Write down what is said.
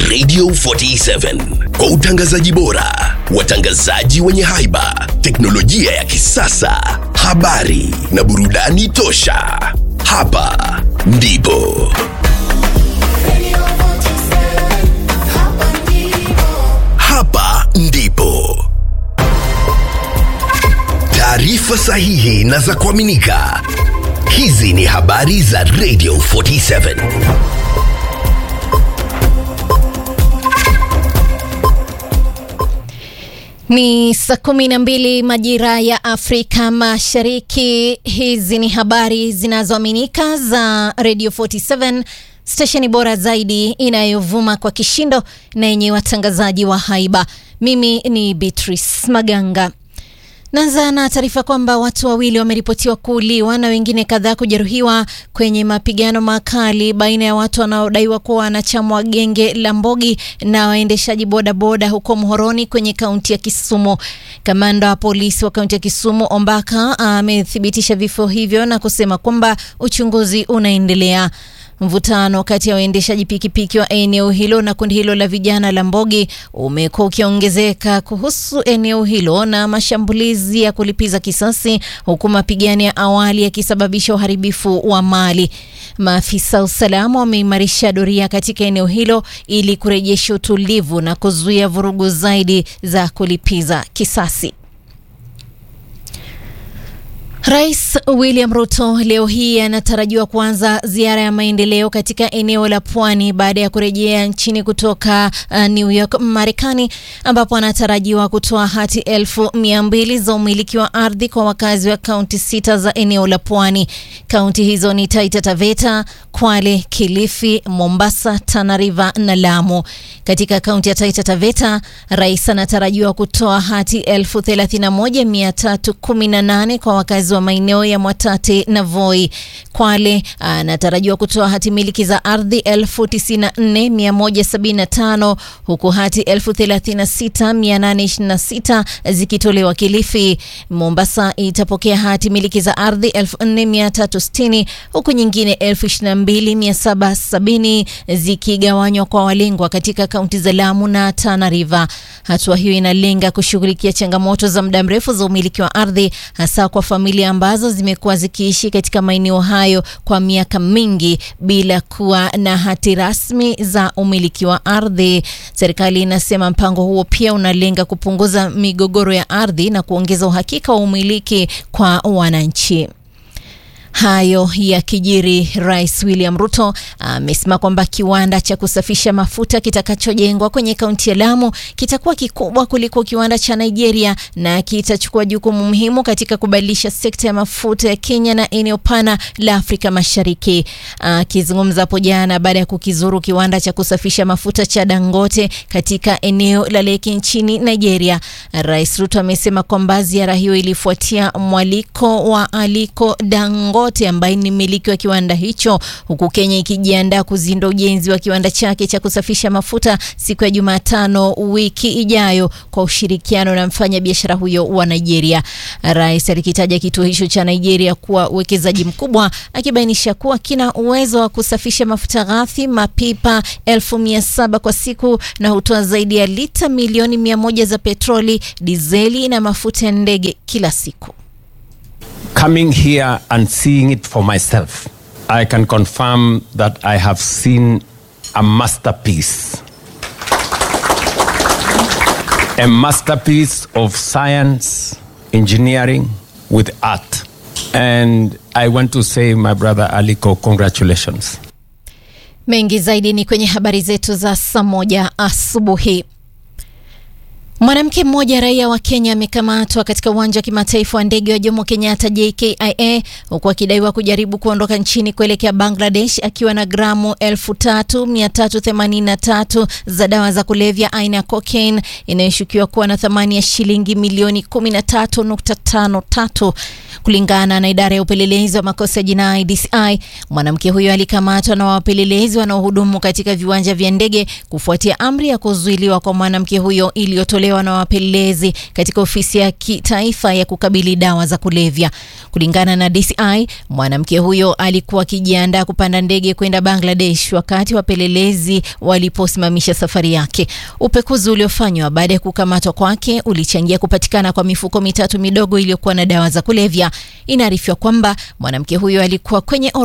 Radio 47 kwa utangazaji bora, watangazaji wenye haiba, teknolojia ya kisasa, habari na burudani tosha. Hapa ndipo hapa ndipo taarifa sahihi na za kuaminika. Hizi ni habari za Radio 47. Ni saa kumi na mbili majira ya Afrika Mashariki. Hizi ni habari zinazoaminika za Radio 47, stesheni bora zaidi inayovuma kwa kishindo na yenye watangazaji wa haiba. Mimi ni Beatrice Maganga. Naanza na taarifa kwamba watu wawili wameripotiwa kuuliwa na wengine kadhaa kujeruhiwa kwenye mapigano makali baina ya watu wanaodaiwa kuwa wanachama wa genge la Mbogi na waendeshaji bodaboda huko Muhoroni kwenye kaunti ya Kisumu. Kamanda wa polisi wa kaunti ya Kisumu Ombaka amethibitisha vifo hivyo na kusema kwamba uchunguzi unaendelea. Mvutano kati ya waendeshaji pikipiki wa eneo hilo na kundi hilo la vijana la Mbogi umekuwa ukiongezeka kuhusu eneo hilo na mashambulizi ya kulipiza kisasi, huku mapigano ya awali yakisababisha uharibifu wa mali. Maafisa usalama wameimarisha doria katika eneo hilo ili kurejesha utulivu na kuzuia vurugu zaidi za kulipiza kisasi. Rais William Ruto leo hii anatarajiwa kuanza ziara ya maendeleo katika eneo la pwani baada ya kurejea nchini kutoka uh, New York, Marekani, ambapo anatarajiwa kutoa hati elfu mia mbili za umiliki wa ardhi kwa wakazi wa kaunti sita za eneo la pwani. Kaunti hizo ni Taita Taveta, Kwale, Kilifi, Mombasa, Tana River na Lamu. Katika kaunti ya Taita Taveta, rais anatarajiwa kutoa hati elfu thelathini na moja mia tatu kumi na nane kwa wakazi wa maeneo ya Mwatate na Voi. Kwale anatarajiwa kutoa hati miliki za ardhi elfu tisini na nne mia moja sabini na tano huku hati elfu thelathini na sita mia nane ishirini na sita zikitolewa Kilifi. Mombasa itapokea hati miliki za ardhi elfu nne mia tatu sitini huku nyingine elfu ishirini na mbili mia saba sabini zikigawanywa kwa walengwa katika kaunti za Lamu na Tana River. Hatua hiyo inalenga kushughulikia changamoto za muda mrefu za umiliki wa ardhi hasa kwa familia ambazo zimekuwa zikiishi katika maeneo hayo kwa miaka mingi bila kuwa na hati rasmi za umiliki wa ardhi. Serikali inasema mpango huo pia unalenga kupunguza migogoro ya ardhi na kuongeza uhakika wa umiliki kwa wananchi. Hayo ya kijiri, Rais William Ruto amesema kwamba kiwanda cha kusafisha mafuta kitakachojengwa kwenye kaunti ya Lamu kitakuwa kikubwa kuliko kiwanda cha Nigeria na kitachukua jukumu muhimu katika kubadilisha sekta ya mafuta ya Kenya na eneo pana la Afrika Mashariki. Akizungumza hapo jana baada ya kukizuru kiwanda cha kusafisha mafuta cha Dangote katika eneo la Leki nchini Nigeria, Rais Ruto amesema kwamba ziara hiyo ilifuatia mwaliko wa Aliko Dangote ambaye ni mmiliki wa kiwanda hicho, huku Kenya ikijiandaa kuzindua ujenzi wa kiwanda chake cha kusafisha mafuta siku ya Jumatano wiki ijayo kwa ushirikiano na mfanyabiashara huyo wa Nigeria. Rais alikitaja kituo hicho cha Nigeria kuwa uwekezaji mkubwa, akibainisha kuwa kina uwezo wa kusafisha mafuta ghafi mapipa elfu mia saba kwa siku na hutoa zaidi ya lita milioni mia moja za petroli, dizeli na mafuta ya ndege kila siku. Coming here and seeing it for myself, I can confirm that I have seen a masterpiece. A masterpiece of science, engineering with art. And I want to say, my brother Aliko, congratulations. Mengi zaidi ni kwenye habari zetu za saa moja asubuhi. Mwanamke mmoja raia wa Kenya amekamatwa katika uwanja wa kimataifa wa ndege wa Jomo Kenyatta JKIA huku akidaiwa kujaribu kuondoka nchini kuelekea Bangladesh akiwa na gramu 3383 za dawa za kulevya aina ya cocaine inayoshukiwa kuwa na thamani ya shilingi milioni 13.53. Kulingana na idara ya upelelezi wa makosa ya jinai DCI, mwanamke huyo alikamatwa na wapelelezi wanaohudumu katika viwanja vya ndege kufuatia amri ya kuzuiliwa kwa mwanamke huyo iliyotolewa iliyotolewa na wapelelezi katika ofisi ya kitaifa ya kukabili dawa za kulevya. Kulingana na DCI, mwanamke huyo alikuwa akijiandaa kupanda ndege kwenda Bangladesh wakati wapelelezi waliposimamisha safari yake. Upekuzi uliofanywa baada ya kukamatwa kwake ulichangia kupatikana kwa mifuko mitatu midogo iliyokuwa na dawa za kulevya. Inaarifiwa kwamba mwanamke huyo alikuwa kwenye